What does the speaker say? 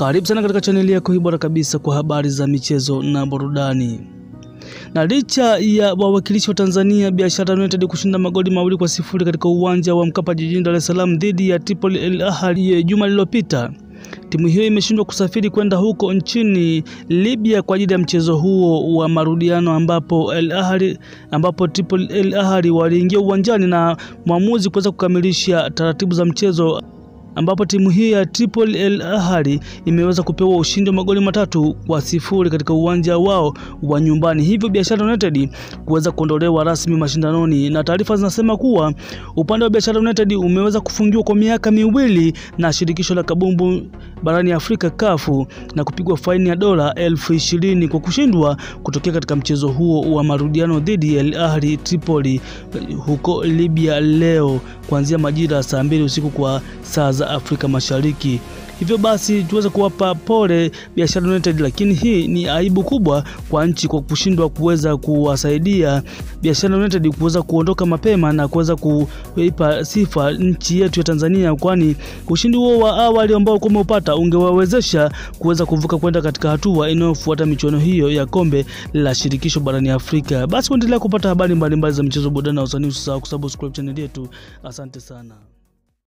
Karibu sana katika chaneli yako hii bora kabisa kwa habari za michezo na burudani. Na licha ya wawakilishi wa Tanzania Biashara United kushinda magoli mawili kwa sifuri katika uwanja wa Mkapa jijini Dar es Salaam dhidi ya Tripoli El Ahly juma lililopita, timu hiyo imeshindwa kusafiri kwenda huko nchini Libya kwa ajili ya mchezo huo wa marudiano ambapo El Ahly ambapo Tripoli El Ahly waliingia uwanjani na mwamuzi kuweza kukamilisha taratibu za mchezo ambapo timu hii ya Tripoli El Ahly imeweza kupewa ushindi wa magoli matatu kwa sifuri katika uwanja wao wa nyumbani, hivyo Biashara United kuweza kuondolewa rasmi mashindanoni. Na taarifa zinasema kuwa upande wa Biashara United umeweza kufungiwa kwa miaka miwili na shirikisho la kabumbu barani Afrika kafu na kupigwa faini ya dola elfu ishirini kwa kushindwa kutokea katika mchezo huo wa marudiano dhidi ya El Ahly Tripoli huko Libya leo kuanzia majira ya saa mbili usiku kwa saa za Afrika Mashariki. Hivyo basi tuweze kuwapa pole Biashara United, lakini hii ni aibu kubwa kwa nchi kwa kushindwa kuweza kuwasaidia Biashara United kuweza kuondoka mapema na kuweza kuipa sifa nchi yetu ya Tanzania, kwani ushindi huo wa awali ambao kwa umeupata ungewawezesha kuweza kuvuka kwenda katika hatua inayofuata michuano hiyo ya kombe la shirikisho barani Afrika. Basi kuendelea kupata habari mbalimbali za michezo, burudani na usanii, usisahau kusubscribe channel yetu. Asante sana.